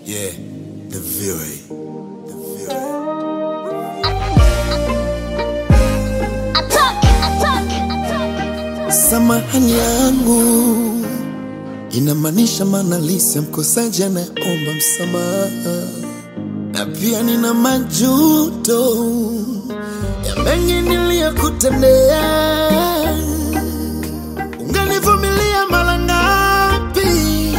Yeah, the Fury. The Fury. Attack! Attack! Attack! Samahani yangu inamaanisha maanalisi ya mkosaji anayeomba msamaha, na pia nina majuto ya mengi niliyokutendea. Unganivumilia mara ngapi?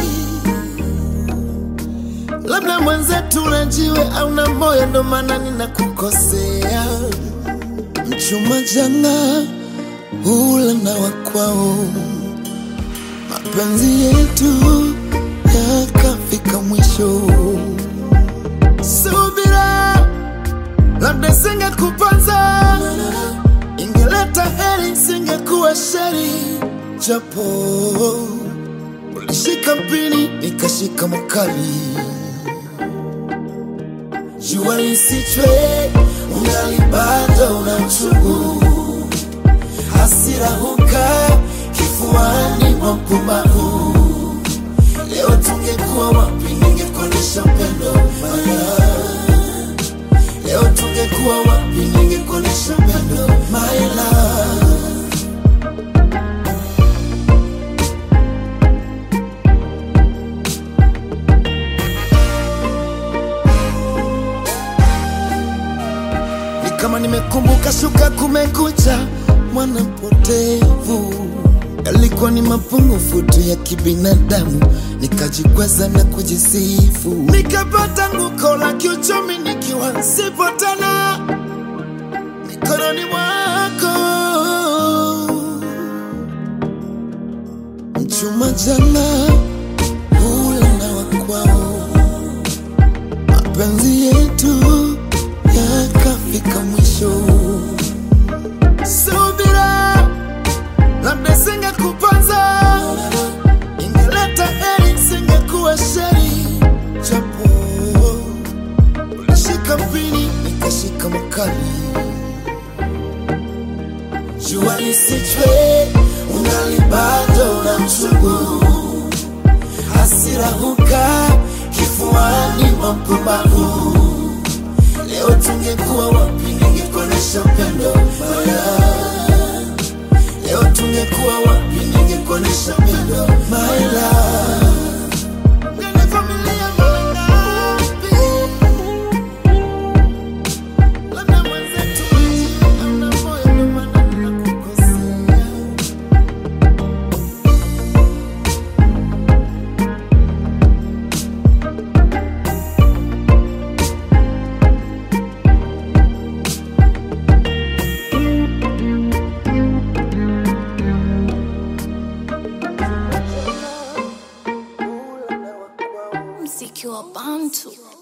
Labda mwenzetu unajiwe au na moyo, ndo maana ninakukosea. Mchuma jana hula na wakwao, mapenzi yetu yakafika mwisho. Subira, labda singekupanza, ingeleta heri, singekuwa sheri, japo ulishika mpini nikashika makali, jua lisichwe, ungali bado una uchungu hasira huka kifuani mwa mpumbavu. Leo tungekuwa wapi, ningekuonyesha upendo Maya. Leo tungekuwa wapi, ningekuonyesha upendo my love. ni kama nimekumbuka shuka kumekucha mwana mpotevu yalikuwa ni mapungufu tu ya kibinadamu nikajikweza na kujisifu nikapata nguko la kiuchumi nikiwa sipo tena mikononi mwako mchuma jana ule na wakwao mapenzi yetu yakafika mwisho. Subira, labda singekupanza, ingeleta heri, singekuwa sheri, japo ulishika mpini nikashika makali, jua lisichwe, ungali bado na mchungu, hasira huka kifuani mwa mpumbavu Leo tungekuwa wapi, ningekuonyesha upendo Maya. Leo tungekuwa wapi, ningekuonyesha upendo my love. Ungenivumilia mara ngapi? Labda mwenzetu hauna moyo, ndio maana ninakukosea. Mziki wa Bantu.